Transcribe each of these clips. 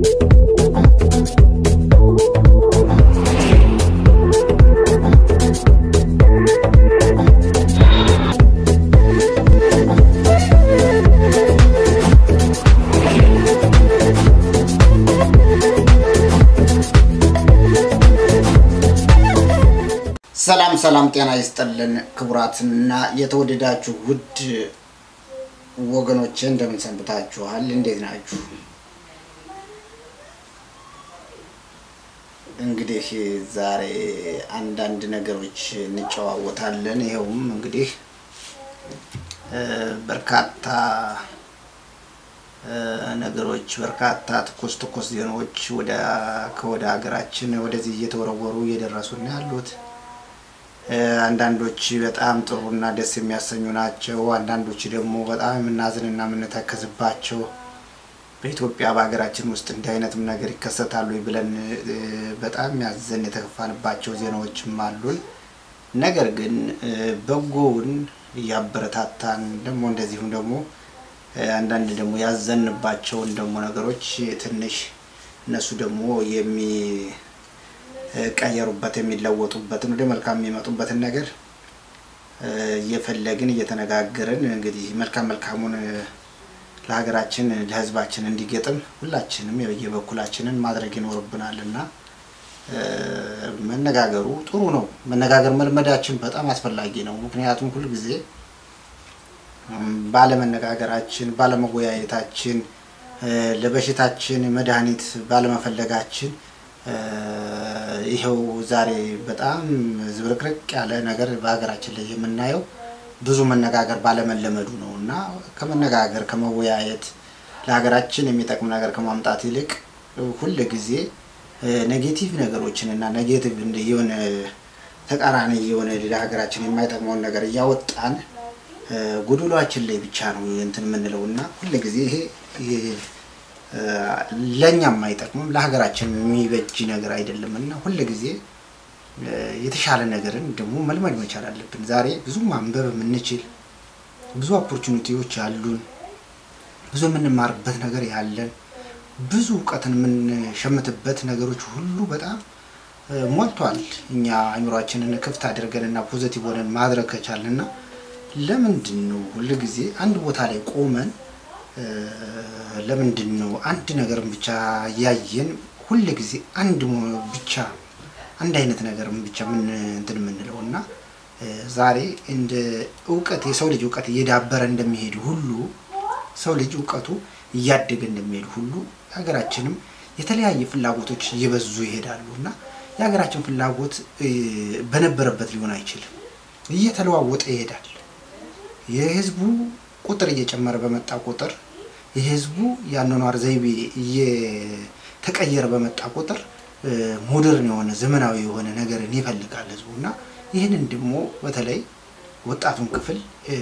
ሰላም ሰላም፣ ጤና ይስጥልን ክቡራትና የተወደዳችሁ ውድ ወገኖቼ እንደምን ሰንብታችኋል? እንዴት ናችሁ? እንግዲህ ዛሬ አንዳንድ ነገሮች እንጨዋወታለን። ይኸውም እንግዲህ በርካታ ነገሮች በርካታ ትኩስ ትኩስ ዜናዎች ወደ ከወደ ሀገራችን ወደዚህ እየተወረወሩ እየደረሱን ያሉት አንዳንዶች በጣም ጥሩና ደስ የሚያሰኙ ናቸው። አንዳንዶች ደግሞ በጣም የምናዝንና የምንተከዝባቸው በኢትዮጵያ በሀገራችን ውስጥ እንዲህ አይነትም ነገር ይከሰታሉ ብለን በጣም ያዘን የተከፋንባቸው ዜናዎችም አሉን። ነገር ግን በጎውን እያበረታታን ደግሞ እንደዚሁም ደግሞ አንዳንድ ደግሞ ያዘንባቸውን ደግሞ ነገሮች ትንሽ እነሱ ደግሞ የሚ ቀየሩበት የሚለወጡበትን ወደ መልካም የሚመጡበትን ነገር እየፈለግን እየተነጋገርን እንግዲህ መልካም መልካሙን ለሀገራችን ለሕዝባችን እንዲገጥም ሁላችንም የበኩላችንን ማድረግ ይኖርብናል እና መነጋገሩ ጥሩ ነው። መነጋገር መልመዳችን በጣም አስፈላጊ ነው። ምክንያቱም ሁልጊዜ ባለመነጋገራችን፣ ባለመወያየታችን፣ ለበሽታችን መድኃኒት ባለመፈለጋችን ይኸው ዛሬ በጣም ዝብርቅርቅ ያለ ነገር በሀገራችን ላይ የምናየው ብዙ መነጋገር ባለመለመዱ ነው እና ከመነጋገር ከመወያየት ለሀገራችን የሚጠቅም ነገር ከማምጣት ይልቅ ሁል ጊዜ ኔጌቲቭ ነገሮችን እና ኔጌቲቭ የሆነ ተቃራኒ የሆነ ለሀገራችን የማይጠቅመውን ነገር እያወጣን ጎዶሏችን ላይ ብቻ ነው እንትን የምንለው እና ሁል ጊዜ ይሄ ለእኛም አይጠቅምም ለሀገራችን የሚበጅ ነገር አይደለም እና ሁል ጊዜ የተሻለ ነገርን ደግሞ መልመድ መቻል አለብን። ዛሬ ብዙ ማንበብ የምንችል ብዙ ኦፖርቹኒቲዎች ያሉን ብዙ የምንማርበት ነገር ያለን ብዙ እውቀትን የምንሸምትበት ነገሮች ሁሉ በጣም ሞልቷል። እኛ አእምሯችንን ክፍት አድርገን እና ፖዘቲቭ ሆነን ማድረግ ከቻልን እና ለምንድን ነው ሁል ጊዜ አንድ ቦታ ላይ ቆመን ለምንድን ነው አንድ ነገርን ብቻ እያየን ሁል ጊዜ አንድ ብቻ አንድ አይነት ነገርን ብቻ ምን እንትን የምንለው እና ዛሬ እንደ እውቀት የሰው ልጅ እውቀት እየዳበረ እንደሚሄድ ሁሉ ሰው ልጅ እውቀቱ እያደገ እንደሚሄድ ሁሉ የሀገራችንም የተለያየ ፍላጎቶች እየበዙ ይሄዳሉ እና የሀገራችን ፍላጎት በነበረበት ሊሆን አይችልም፣ እየተለዋወጠ ይሄዳል። የህዝቡ ቁጥር እየጨመረ በመጣ ቁጥር የህዝቡ የአኗኗር ዘይቤ እየተቀየረ በመጣ ቁጥር ሞደርን የሆነ ዘመናዊ የሆነ ነገርን ይፈልጋል ህዝቡ እና ይህንን ደግሞ በተለይ ወጣቱን ክፍል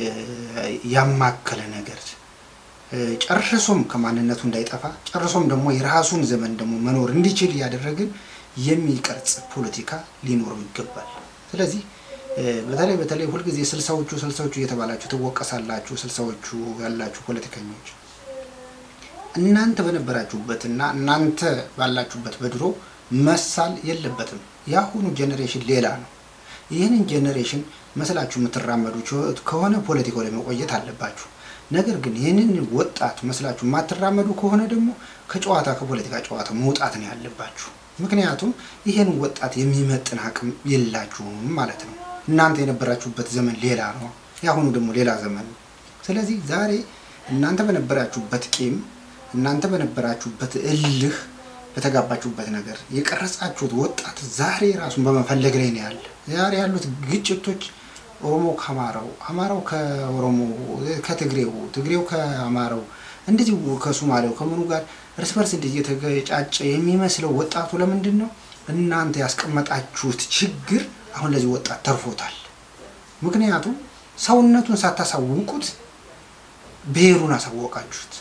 ያማከለ ነገር ጨርሶም ከማንነቱ እንዳይጠፋ ጨርሶም ደግሞ የራሱን ዘመን ደግሞ መኖር እንዲችል እያደረግን የሚቀርጽ ፖለቲካ ሊኖረው ይገባል። ስለዚህ በተለይ በተለይ ሁልጊዜ ስልሳዎቹ ስልሳዎቹ እየተባላችሁ ትወቀሳላችሁ። ስልሳዎቹ ያላችሁ ፖለቲከኞች እናንተ በነበራችሁበትና እናንተ ባላችሁበት በድሮ መሳል የለበትም። የአሁኑ ጄኔሬሽን ሌላ ነው። ይህንን ጄኔሬሽን መስላችሁ የምትራመዱ ከሆነ ፖለቲካው ላይ መቆየት አለባችሁ። ነገር ግን ይህንን ወጣት መስላችሁ የማትራመዱ ከሆነ ደግሞ ከጨዋታ ከፖለቲካ ጨዋታ መውጣት ነው ያለባችሁ። ምክንያቱም ይህን ወጣት የሚመጥን አቅም የላችሁም ማለት ነው። እናንተ የነበራችሁበት ዘመን ሌላ ነው፣ የአሁኑ ደግሞ ሌላ ዘመን ነው። ስለዚህ ዛሬ እናንተ በነበራችሁበት ቂም፣ እናንተ በነበራችሁበት እልህ፣ በተጋባችሁበት ነገር የቀረጻችሁት ወጣት ዛሬ ራሱን በመፈለግ ላይ ነው ያለ። ዛሬ ያሉት ግጭቶች ኦሮሞ ከአማራው፣ አማራው ከኦሮሞ፣ ከትግሬው፣ ትግሬው ከአማራው እንደዚህ ከሱማሌው ከምኑ ጋር እርስ በርስ እንደዚህ የተገጫጨ የሚመስለው ወጣቱ ለምንድን ነው? እናንተ ያስቀመጣችሁት ችግር አሁን ለዚህ ወጣት ተርፎታል። ምክንያቱም ሰውነቱን ሳታሳውቁት ብሔሩን አሳወቃችሁት።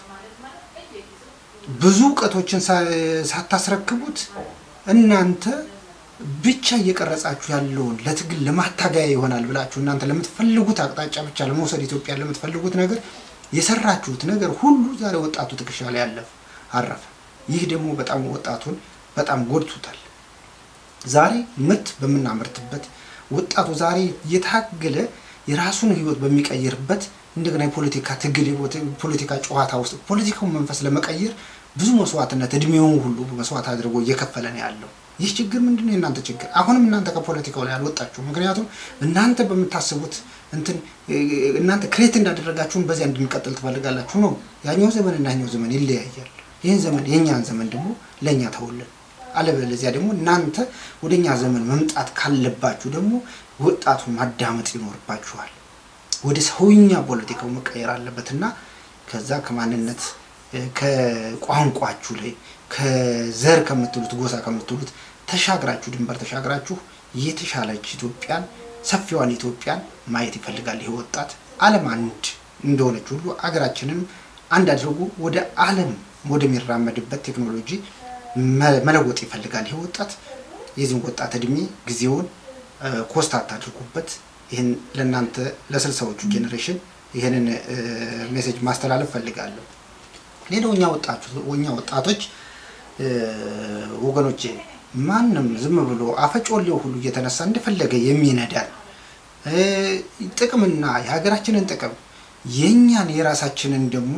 ብዙ እውቀቶችን ሳታስረክቡት እናንተ ብቻ እየቀረጻችሁ ያለውን ለትግል ለማታገያ ይሆናል ብላችሁ እናንተ ለምትፈልጉት አቅጣጫ ብቻ ለመውሰድ ኢትዮጵያ ለምትፈልጉት ነገር የሰራችሁት ነገር ሁሉ ዛሬ ወጣቱ ትከሻ ላይ ያለፈ አረፈ። ይህ ደግሞ በጣም ወጣቱን በጣም ጎድቶታል። ዛሬ ምርት በምናመርትበት ወጣቱ ዛሬ እየታገለ የራሱን ህይወት በሚቀይርበት እንደገና የፖለቲካ ትግል የፖለቲካ ጨዋታ ውስጥ ፖለቲካውን መንፈስ ለመቀየር ብዙ መስዋዕትነት እድሜውን ሁሉ መስዋዕት አድርጎ እየከፈለ ነው ያለው። ይህ ችግር ምንድን ነው? የእናንተ ችግር። አሁንም እናንተ ከፖለቲካው ላይ አልወጣችሁ። ምክንያቱም እናንተ በምታስቡት እንትን እናንተ ክሬት እንዳደረጋችሁን በዚያ እንድንቀጥል ትፈልጋላችሁ ነው። ያኛው ዘመን እና ያኛው ዘመን ይለያያል። ይህን ዘመን የእኛን ዘመን ደግሞ ለእኛ ተውልን። አለበለዚያ ደግሞ እናንተ ወደ እኛ ዘመን መምጣት ካለባችሁ ደግሞ ወጣቱን ማዳመጥ ይኖርባችኋል። ወደ ሰውኛ ፖለቲካው መቀየር አለበትና ከዛ ከማንነት ከቋንቋችሁ ላይ ከዘር ከምትሉት ጎሳ ከምትሉት ተሻግራችሁ ድንበር ተሻግራችሁ የተሻለች ኢትዮጵያን ሰፊዋን ኢትዮጵያን ማየት ይፈልጋል። ይህ ወጣት ዓለም አንድ እንደሆነች ሁሉ አገራችንም አንድ አድርጎ ወደ ዓለም ወደሚራመድበት ቴክኖሎጂ መለወጥ ይፈልጋል። ይህ ወጣት የዚህን ወጣት እድሜ ጊዜውን ኮስታት አድርጉበት። ይህን ለእናንተ ለስልሳዎቹ ጄኔሬሽን ይህንን ሜሴጅ ማስተላለፍ ፈልጋለሁ። ሌላው እኛ ወጣቶች ወገኖቼ ማንም ዝም ብሎ አፈጮሌው ሁሉ እየተነሳ እንደፈለገ የሚነዳን ጥቅምና የሀገራችንን ጥቅም የእኛን የራሳችንን ደግሞ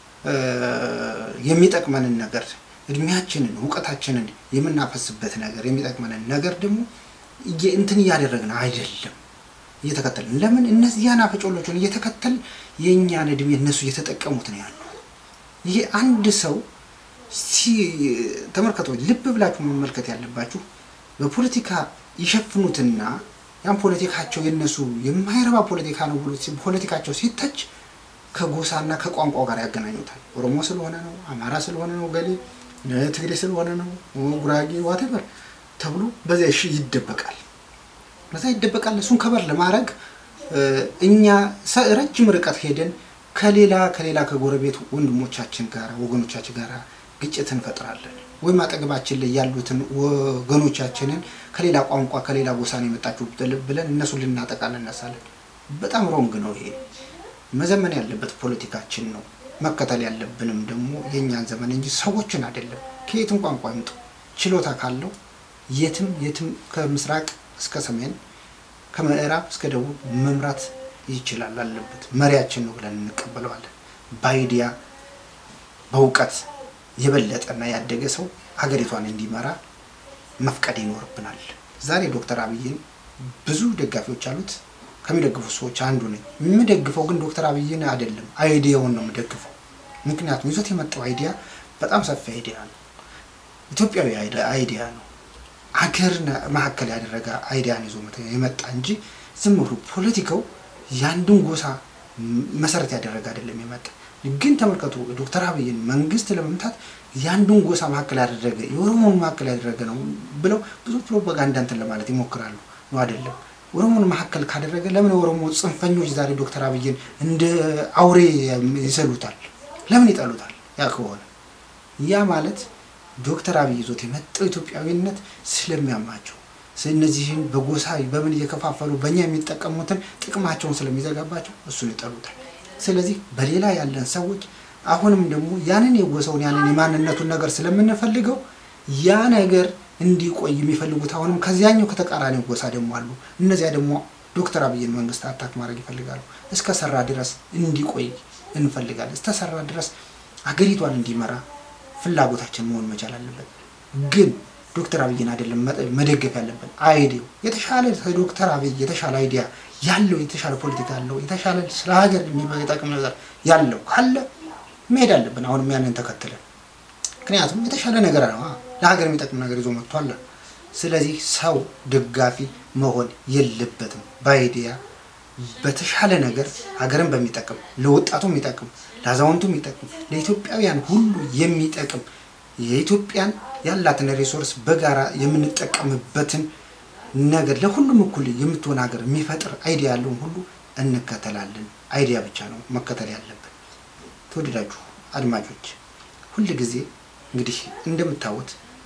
የሚጠቅመንን ነገር እድሜያችንን እውቀታችንን የምናፈስበት ነገር የሚጠቅመንን ነገር ደግሞ እንትን እያደረግን አይደለም እየተከተልን ለምን እነዚያን አፈጮሎችን እየተከተል የእኛን እድሜ እነሱ እየተጠቀሙት ነው ያሉ። ይሄ አንድ ሰው ተመልከቶ ልብ ብላችሁ መመልከት ያለባችሁ በፖለቲካ ይሸፍኑትና ያን ፖለቲካቸው የነሱ የማይረባ ፖለቲካ ነው ብሎ ፖለቲካቸው ሲተች ከጎሳና ከቋንቋ ጋር ያገናኙታል። ኦሮሞ ስለሆነ ነው፣ አማራ ስለሆነ ነው፣ ገሌ ትግሬ ስለሆነ ነው፣ ጉራጌ ዋቴቨር ተብሎ በዚያ እሺ ይደበቃል። በዛ ይደበቃል። እሱን ከበር ለማድረግ እኛ ረጅም ርቀት ሄደን ከሌላ ከሌላ ከጎረቤት ወንድሞቻችን ጋር ወገኖቻችን ጋር ግጭት እንፈጥራለን። ወይም አጠገባችን ላይ ያሉትን ወገኖቻችንን ከሌላ ቋንቋ ከሌላ ጎሳ ነው የመጣችሁ ብለን እነሱን ልናጠቃ እንነሳለን። በጣም ሮንግ ነው ይሄ። መዘመን ያለበት ፖለቲካችን ነው። መከተል ያለብንም ደግሞ የእኛን ዘመን እንጂ ሰዎችን አይደለም። ከየትም ቋንቋ ይምጡ ችሎታ ካለው የትም የትም ከምስራቅ እስከ ሰሜን ከምዕራብ እስከ ደቡብ መምራት ይችላል አለበት። መሪያችን ነው ብለን እንቀበለዋለን። በአይዲያ በእውቀት የበለጠና ያደገ ሰው ሀገሪቷን እንዲመራ መፍቀድ ይኖርብናል። ዛሬ ዶክተር አብይን ብዙ ደጋፊዎች አሉት። ከሚደግፉ ሰዎች አንዱ ነኝ። የምደግፈው ግን ዶክተር አብይን አይደለም፣ አይዲያውን ነው የምደግፈው። ምክንያቱም ይዞት የመጣው አይዲያ በጣም ሰፊ አይዲያ ነው። ኢትዮጵያዊ አይዲያ ነው። አገር መካከል ያደረገ አይዲያን ይዞ የመጣ እንጂ ዝም ብሎ ፖለቲካው የአንድን ጎሳ መሰረት ያደረገ አይደለም የመጣ ግን ተመልከቱ፣ ዶክተር አብይን መንግስት ለመምታት የአንዱን ጎሳ መካከል ያደረገ የኦሮሞን መካከል ያደረገ ነው ብለው ብዙ ፕሮፓጋንዳ እንትን ለማለት ይሞክራሉ። ነው አይደለም። ኦሮሞን መካከል ካደረገ ለምን የኦሮሞ ጽንፈኞች ዛሬ ዶክተር አብይን እንደ አውሬ ይሰሉታል? ለምን ይጠሉታል? ያ ከሆነ ያ ማለት ዶክተር አብይ ይዞት የመጣው ኢትዮጵያዊነት ስለሚያማቸው እነዚህን በጎሳ በምን እየከፋፈሉ በእኛ የሚጠቀሙትን ጥቅማቸውን ስለሚዘጋባቸው እሱን ይጠሉታል። ስለዚህ በሌላ ያለን ሰዎች አሁንም ደግሞ ያንን የጎሳውን ያንን የማንነቱን ነገር ስለምንፈልገው ያ ነገር እንዲቆይ የሚፈልጉት አሁንም ከዚያኛው ከተቃራኒው ጎሳ ደግሞ አሉ። እነዚያ ደግሞ ዶክተር አብይን መንግስት አታክ ማድረግ ይፈልጋሉ። እስከ ሰራ ድረስ እንዲቆይ እንፈልጋለን። እስከ ሰራ ድረስ አገሪቷን እንዲመራ ፍላጎታችን መሆን መቻል አለበት። ግን ዶክተር አብይን አይደለም መደገፍ ያለብን። አይዲያው የተሻለ ዶክተር አብይ የተሻለ አይዲያ ያለው የተሻለ ፖለቲካ ያለው የተሻለ ስለ ሀገር የሚጠቅም ነገር ያለው ካለ መሄድ አለብን። አሁንም ያንን ተከትለን ምክንያቱም የተሻለ ነገር ነው ለሀገር የሚጠቅም ነገር ይዞ መጥቷል። ስለዚህ ሰው ደጋፊ መሆን የለበትም። በአይዲያ በተሻለ ነገር ሀገርን በሚጠቅም ለወጣቱ የሚጠቅም ለአዛውንቱ የሚጠቅም ለኢትዮጵያውያን ሁሉ የሚጠቅም የኢትዮጵያን ያላትን ሪሶርስ በጋራ የምንጠቀምበትን ነገር ለሁሉም እኩል የምትሆን ሀገር የሚፈጥር አይዲያ ያለውን ሁሉ እንከተላለን። አይዲያ ብቻ ነው መከተል ያለብን። ተወደዳችሁ አድማጮች ሁል ጊዜ እንግዲህ እንደምታዩት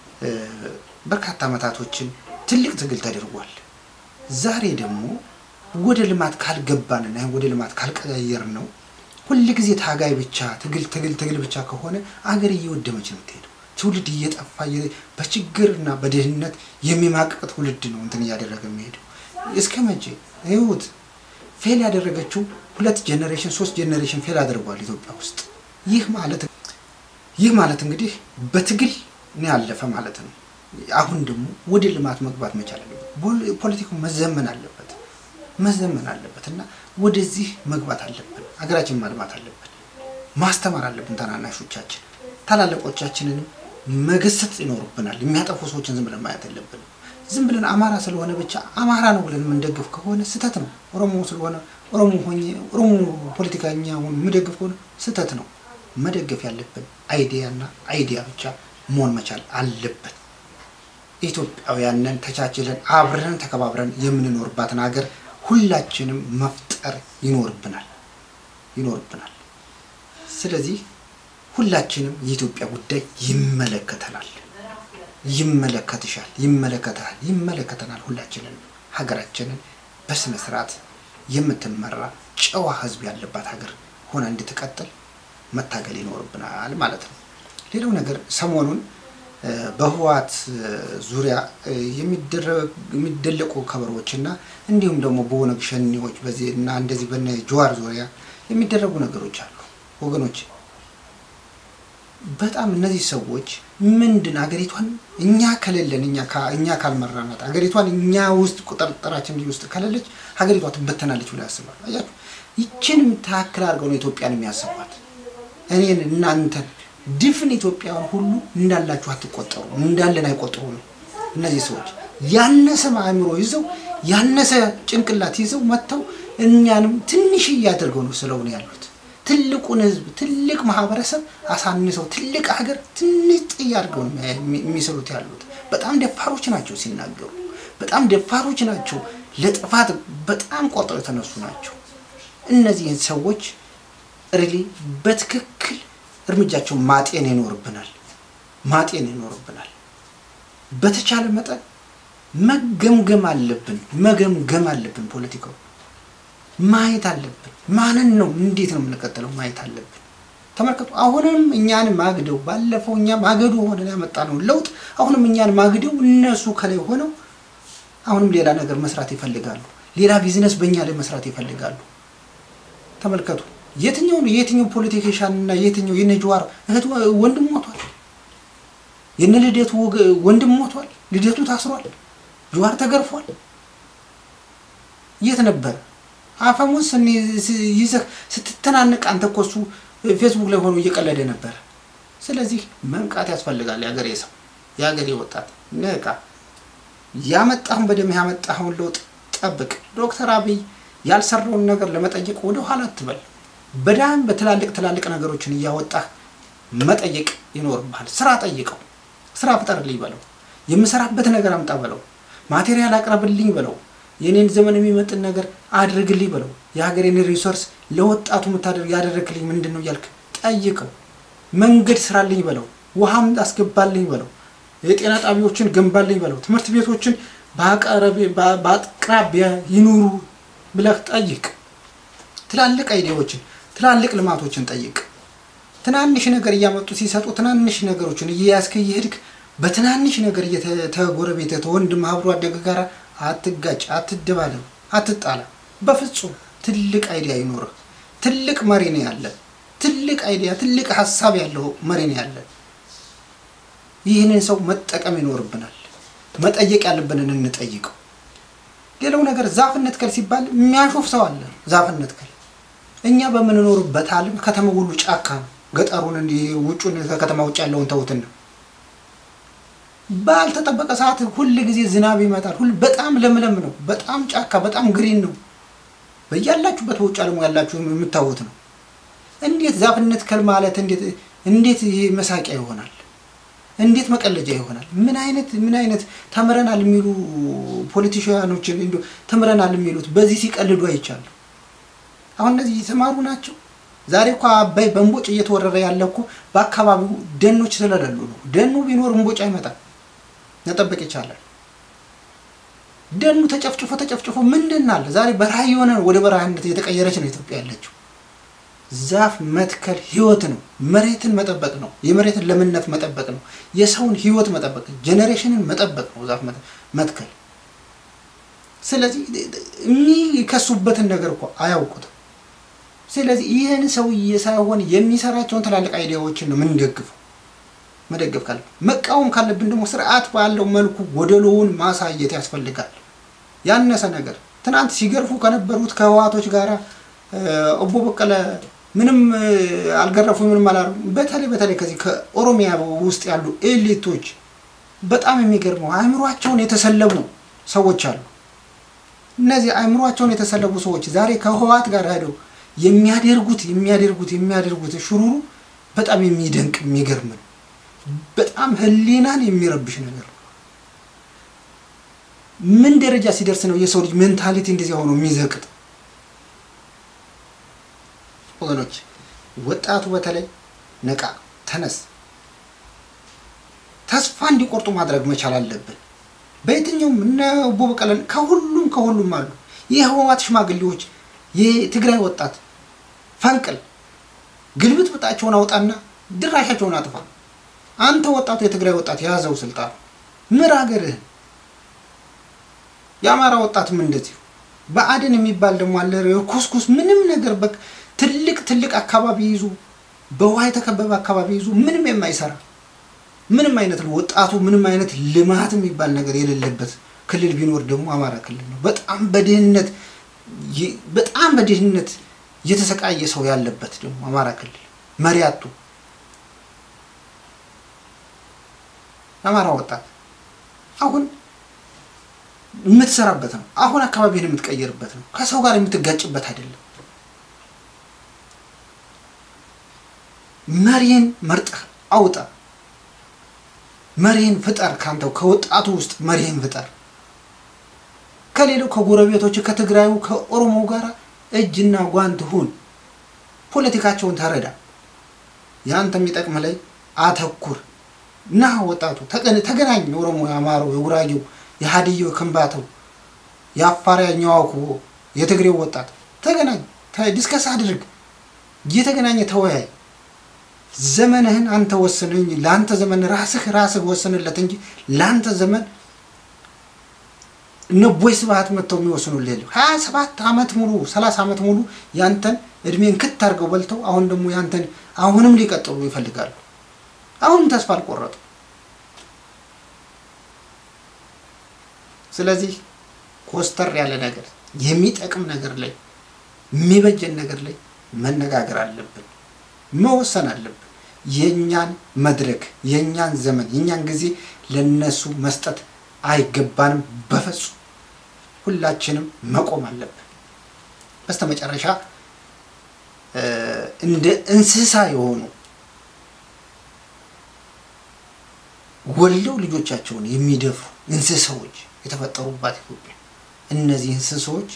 በርካታ ዓመታቶችን ትልቅ ትግል ተደርጓል። ዛሬ ደግሞ ወደ ልማት ካልገባንና ወደ ልማት ካልቀያየር ነው ሁል ጊዜ ታጋይ ብቻ ትግል ትግል ትግል ብቻ ከሆነ አገር እየወደመች ነው የምትሄደው። ትውልድ እየጠፋ በችግርና በድህነት የሚማቅቅ ትውልድ ነው እንትን እያደረገ የሚሄደው። እስከ መቼ ይሁት ፌል ያደረገችው ሁለት ጄኔሬሽን ሶስት ጄኔሬሽን ፌል አድርጓል ኢትዮጵያ ውስጥ። ይህ ማለት ይህ ማለት እንግዲህ በትግል ነው ያለፈ ማለት ነው። አሁን ደግሞ ወደ ልማት መግባት መቻል አለበት። ፖለቲካው መዘመን አለበት መዘመን አለበት እና ወደዚህ መግባት አለብን። ሀገራችን ማልማት አለብን። ማስተማር አለብን። ታናናሾቻችን ታላላቆቻችንንም መገሰጥ ይኖርብናል። የሚያጠፉ ሰዎችን ዝም ብለን ማየት የለብንም። ዝም ብለን አማራ ስለሆነ ብቻ አማራ ነው ብለን የምንደግፍ ከሆነ ስህተት ነው። ኦሮሞ ስለሆነ ኦሮሞ ሆኜ ኦሮሞ ፖለቲከኛ የምደግፍ ከሆነ ስህተት ነው። መደገፍ ያለብን አይዲያና አይዲያ ብቻ መሆን መቻል አለበት። ኢትዮጵያውያንን ተቻችለን አብረን ተከባብረን የምንኖርባትን ሀገር ሁላችንም መፍጠር ይኖርብናል ይኖርብናል። ስለዚህ ሁላችንም የኢትዮጵያ ጉዳይ ይመለከተናል፣ ይመለከትሻል፣ ይመለከተሃል፣ ይመለከተናል። ሁላችንን ሀገራችንን በስነ ስርዓት የምትመራ ጨዋ ሕዝብ ያለባት ሀገር ሆና እንድትቀጥል መታገል ይኖርብናል ማለት ነው። ሌላው ነገር ሰሞኑን በህወሓት ዙሪያ የሚደለቁ ከበሮዎች እና እንዲሁም ደግሞ በኦነግ ሸኔዎች በዚህ እና እንደዚህ በነ ጀዋር ዙሪያ የሚደረጉ ነገሮች አሉ ወገኖች። በጣም እነዚህ ሰዎች ምንድን አገሪቷን እኛ ከሌለን እኛ ካልመራናት አገሪቷን እኛ ውስጥ ቁጥጥራችን ውስጥ ከሌለች ሀገሪቷ ትበተናለች ብለው ያስባሉ። አያችሁ፣ ይችን የምታክል አድርገው ነው ኢትዮጵያን የሚያስቧት። እኔን እናንተን ድፍን ኢትዮጵያውያን ሁሉ እንዳላችሁ አትቆጠሩ፣ እንዳለን አይቆጥሩ ነው። እነዚህ ሰዎች ያነሰ አእምሮ ይዘው ያነሰ ጭንቅላት ይዘው መጥተው እኛንም ትንሽዬ አድርገው ነው ስለሆነ ያሉት። ትልቁን ህዝብ ትልቅ ማህበረሰብ አሳንሰው ትልቅ ሀገር ትንሽ ጥይ አድርገው ነው የሚስሉት ያሉት። በጣም ደፋሮች ናቸው ሲናገሩ፣ በጣም ደፋሮች ናቸው። ለጥፋት በጣም ቆርጠው የተነሱ ናቸው። እነዚህን ሰዎች ሪሊ በትክክል እርምጃቸውን ማጤን ይኖርብናል ማጤን ይኖርብናል። በተቻለ መጠን መገምገም አለብን መገምገም አለብን። ፖለቲካው ማየት አለብን። ማንን ነው እንዴት ነው የምንቀጥለው ማየት አለብን። ተመልከቱ። አሁንም እኛን ማግደው ባለፈው እኛ ማገዱ ሆነን ያመጣነው ለውጥ አሁንም እኛን ማግደው እነሱ ከላይ ሆነው አሁንም ሌላ ነገር መስራት ይፈልጋሉ። ሌላ ቢዝነስ በእኛ ላይ መስራት ይፈልጋሉ። ተመልከቱ። የትኛው የትኛው ፖለቲካሻን እና የትኛው የነ ጀዋር እህት ወንድም ሞቷል። የነ ልደቱ ወንድም ሞቷል። ልደቱ ታስሯል። ጀዋር ተገርፏል። የት ነበር አፈሙስ ይዘህ ስትተናነቅ አንተ እኮ እሱ ፌስቡክ ላይ ሆኖ እየቀለደ ነበር። ስለዚህ መንቃት ያስፈልጋል። የሀገሬ ሰው የሀገሬ ወጣት ንቃ። ያመጣሁን በደም ያመጣኸውን ለውጥ ጠብቅ። ዶክተር አብይ ያልሰራውን ነገር ለመጠየቅ ወደ ኋላ አትበል። በዳም በትላልቅ ትላልቅ ነገሮችን እያወጣህ መጠየቅ ይኖርብሃል። ስራ ጠይቀው፣ ስራ ፍጠርልኝ በለው፣ የምሰራበት ነገር አምጣ በለው፣ ማቴሪያል አቅርብልኝ በለው፣ የኔን ዘመን የሚመጥን ነገር አድርግልኝ በለው። የሀገሬን ሪሶርስ ለወጣቱ የምታደርግ ያደረግልኝ ምንድን ነው እያልክ ጠይቀው። መንገድ ስራልኝ በለው፣ ውሃም አስገባልኝ በለው፣ የጤና ጣቢያዎችን ገንባልኝ በለው፣ ትምህርት ቤቶችን በአቅራቢያ ይኑሩ ብለህ ጠይቅ። ትላልቅ አይዲያዎችን ትላልቅ ልማቶችን ጠይቅ። ትናንሽ ነገር እያመጡ ሲሰጡ ትናንሽ ነገሮችን እየያዝክ እየሄድክ በትናንሽ ነገር እየተጎረቤተ ተወንድም አብሮ አደግ ጋር አትጋጭ፣ አትደባለም፣ አትጣላ። በፍጹም ትልቅ አይዲያ ይኖርህ። ትልቅ መሪ ነው ያለ። ትልቅ አይዲያ፣ ትልቅ ሀሳብ ያለው መሪ ነው ያለ። ይህንን ሰው መጠቀም ይኖርብናል። መጠየቅ ያለብንን እንጠይቀው። ሌላው ነገር ዛፍ እንትከል ሲባል የሚያሾፍ ሰው አለ። ዛፍ እንትከል እኛ በምንኖርበት ዓለም ከተማ ሁሉ ጫካ ነው። ገጠሩን እንዲህ ውጩን ከከተማ ውጭ ያለውን ተውትና ባልተጠበቀ ሰዓት ሁል ጊዜ ዝናብ ይመጣል። ሁል በጣም ለምለም ነው። በጣም ጫካ፣ በጣም ግሪን ነው። በያላችሁበት በውጭ ዓለሙ ያላችሁ የምታዩት ነው። እንዴት ዛፍ እንትከል ማለት እንዴት እንዴት ይሄ መሳቂያ ይሆናል? እንዴት መቀለጃ ይሆናል? ምን አይነት ምን አይነት ተምረናል የሚሉ ፖለቲሽያኖችን እንዲሁ ተምረናል የሚሉት በዚህ ሲቀልዱ አይቻለሁ። አሁን እነዚህ የተማሩ ናቸው። ዛሬ እኮ አባይ በእንቦጭ እየተወረረ ያለ እኮ በአካባቢው ደኖች ስለሌሉ ነው። ደኑ ቢኖር እንቦጭ አይመጣም፣ መጠበቅ ይቻላል። ደኑ ተጨፍጭፎ ተጨፍጭፎ ምንድን አለ ዛሬ በረሃ የሆነ ወደ በረሃነት እየተቀየረች ነው ኢትዮጵያ ያለችው። ዛፍ መትከል ህይወት ነው። መሬትን መጠበቅ ነው። የመሬትን ለምነት መጠበቅ ነው። የሰውን ህይወት መጠበቅ፣ ጄኔሬሽንን መጠበቅ ነው ዛፍ መትከል። ስለዚህ የሚከሱበትን ነገር እኮ አያውቁትም። ስለዚህ ይህን ሰውዬ ሳይሆን የሚሰራቸውን ትላልቅ አይዲያዎችን ነው የምንደግፈው። መደገፍ ካለ መቃወም ካለብን ደግሞ ስርዓት ባለው መልኩ ጎደሎውን ማሳየት ያስፈልጋል። ያነሰ ነገር ትናንት ሲገርፉ ከነበሩት ከህወሓቶች ጋር ኦቦ በቀለ ምንም አልገረፉ ምንም አላሉ። በተለይ በተለይ ከዚህ ከኦሮሚያ ውስጥ ያሉ ኤሊቶች በጣም የሚገርመው አእምሯቸውን የተሰለቡ ሰዎች አሉ። እነዚህ አእምሯቸውን የተሰለቡ ሰዎች ዛሬ ከህወሓት ጋር ሄደው የሚያደርጉት የሚያደርጉት የሚያደርጉት ሽሩሩ በጣም የሚደንቅ የሚገርም ነው። በጣም ህሊናን የሚረብሽ ነገር ነው። ምን ደረጃ ሲደርስ ነው የሰው ልጅ ሜንታሊቲ እንደዚህ ሆኖ የሚዘቅጥ? ወገኖች ወጣቱ በተለይ ነቃ፣ ተነስ፣ ተስፋ እንዲቆርጡ ማድረግ መቻል አለብን። በየትኛውም እነ ኦቦ በቀለን ከሁሉም ከሁሉም አሉ። የህወሓት ሽማግሌዎች፣ የትግራይ ወጣት ፈንቅል ግልብጥ ብጣቸውን አውጣና ድራሻቸውን አጥፋ። አንተ ወጣቱ የትግራይ ወጣት የያዘው ስልጣን ምር ሀገርህን። የአማራ ወጣትም እንደዚሁ በአድን የሚባል ደግሞ አለ ኩስኩስ ምንም ነገር በ ትልቅ ትልቅ አካባቢ ይዙ በውሃ የተከበበ አካባቢ ይዙ ምንም የማይሰራ ምንም አይነት ነው ወጣቱ ምንም አይነት ልማት የሚባል ነገር የሌለበት ክልል ቢኖር ደግሞ አማራ ክልል ነው። በጣም በድህነት በጣም በድህነት እየተሰቃየ ሰው ያለበት ደግሞ አማራ ክልል መሪ አጡ። የአማራ ወጣት አሁን የምትሰራበት ነው። አሁን አካባቢህን የምትቀይርበት ነው። ከሰው ጋር የምትጋጭበት አይደለም። መሪን መርጠህ አውጣ። መሪህን ፍጠር። ካንተው ከወጣቱ ውስጥ መሪህን ፍጠር። ከሌላው ከጎረቤቶች ከትግራዩ ከኦሮሞ ጋር እጅና ጓንት ሁን። ፖለቲካቸውን ተረዳ። ያንተ የሚጠቅም ላይ አተኩር። ና ወጣቱ ተገናኝ። የኦሮሞ፣ የአማራው፣ የጉራጌው፣ የሀዲየው፣ የከምባታው፣ የአፋር፣ ያኛዋኩ፣ የትግሬው ወጣት ተገናኝ፣ ዲስከስ አድርግ። እየተገናኘ ተወያይ። ዘመንህን አንተ ወስን እንጂ ለአንተ ዘመን ራስህ ራስህ ወስንለት እንጂ ለአንተ ዘመን እነ ቦይ ስብሐት መጥተው የሚወስኑልህ የለም። ሀያ ሰባት ዓመት ሙሉ ሰላሳ ዓመት ሙሉ ያንተን እድሜን ክት አድርገው በልተው አሁን ደግሞ ያንተን አሁንም ሊቀጥሉ ይፈልጋሉ። አሁንም ተስፋ አልቆረጡ። ስለዚህ ኮስተር ያለ ነገር የሚጠቅም ነገር ላይ የሚበጀን ነገር ላይ መነጋገር አለብን፣ መወሰን አለብን። የእኛን መድረክ የእኛን ዘመን የእኛን ጊዜ ለነሱ መስጠት አይገባንም በፍጹም። ሁላችንም መቆም አለብን። በስተመጨረሻ እንደ እንስሳ የሆኑ ወልደው ልጆቻቸውን የሚደፍሩ እንስሳዎች የተፈጠሩባት ኢትዮጵያ እነዚህ እንስሳዎች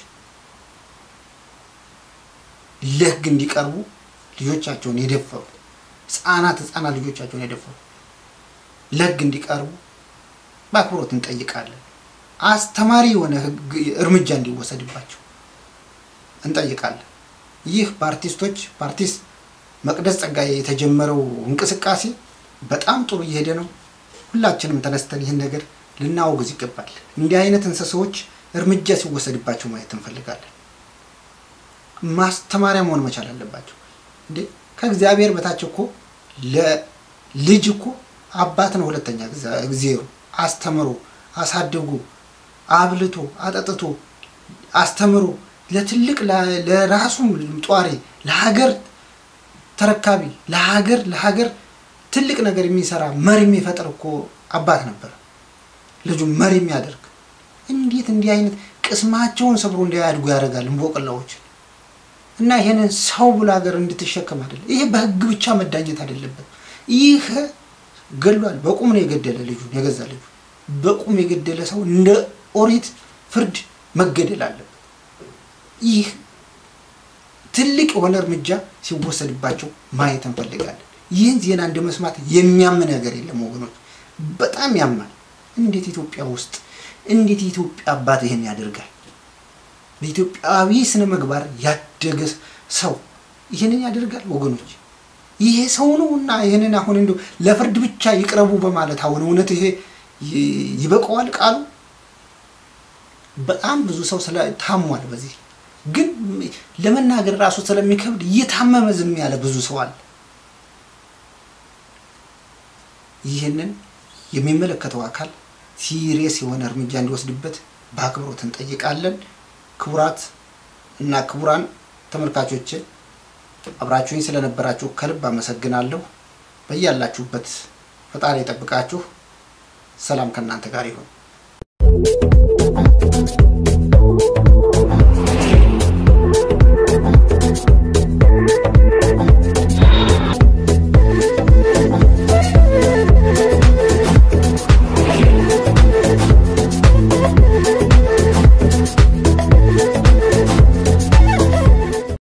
ለሕግ እንዲቀርቡ ልጆቻቸውን የደፈሩ ህጻናት ህጻናት ልጆቻቸውን የደፈሩ ለሕግ እንዲቀርቡ በአክብሮት እንጠይቃለን። አስተማሪ የሆነ እርምጃ እንዲወሰድባቸው እንጠይቃለን። ይህ በአርቲስቶች በአርቲስት መቅደስ ጸጋዬ የተጀመረው እንቅስቃሴ በጣም ጥሩ እየሄደ ነው። ሁላችንም ተነስተን ይህን ነገር ልናወግዝ ይገባል። እንዲህ አይነት እንስሳዎች እርምጃ ሲወሰድባቸው ማየት እንፈልጋለን። ማስተማሪያ መሆን መቻል አለባቸው። እንዴ ከእግዚአብሔር በታች እኮ ለልጅ እኮ አባት ነው። ሁለተኛ እግዚአብሔር አስተምሮ አሳድጎ አብልቶ አጠጥቶ አስተምሮ ለትልቅ ለራሱም ጧሪ ለሀገር ተረካቢ ለሀገር ለሀገር ትልቅ ነገር የሚሰራ መሪ የሚፈጥር እኮ አባት ነበር። ልጁ መሪ የሚያደርግ እንዴት እንዲህ አይነት ቅስማቸውን ሰብሮ እንዲያድጉ ያደርጋል እንቦቅላዎችን እና ይሄንን ሰው ብሎ ሀገር እንድትሸከም አይደለም። ይሄ በህግ ብቻ መዳኘት አይደለበት። ይህ ገሏል። በቁም ነው የገደለ ልጁን የገዛ ልጁ በቁም የገደለ ሰው እንደ ኦሪት ፍርድ መገደል አለበት። ይህ ትልቅ የሆነ እርምጃ ሲወሰድባቸው ማየት እንፈልጋለን። ይህን ዜና እንደ መስማት የሚያም ነገር የለም ወገኖች፣ በጣም ያማል። እንዴት ኢትዮጵያ ውስጥ እንዴት የኢትዮጵያ አባት ይህን ያደርጋል? በኢትዮጵያዊ ስነ ምግባር ያደገ ሰው ይህንን ያደርጋል ወገኖች? ይሄ ሰው ነው እና ይህንን አሁን እንዲ ለፍርድ ብቻ ይቅረቡ በማለት አሁን እውነት ይሄ ይበቀዋል ቃሉ? በጣም ብዙ ሰው ስለ ታሟል። በዚህ ግን ለመናገር ራሱ ስለሚከብድ እየታመመ ዝም ያለ ብዙ ሰው አለ። ይህንን የሚመለከተው አካል ሲሪየስ የሆነ እርምጃ እንዲወስድበት በአክብሮት እንጠይቃለን። ክቡራት እና ክቡራን ተመልካቾች አብራችሁኝ ስለነበራችሁ ከልብ አመሰግናለሁ። በያላችሁበት ፈጣሪ የጠብቃችሁ። ሰላም ከእናንተ ጋር ይሁን።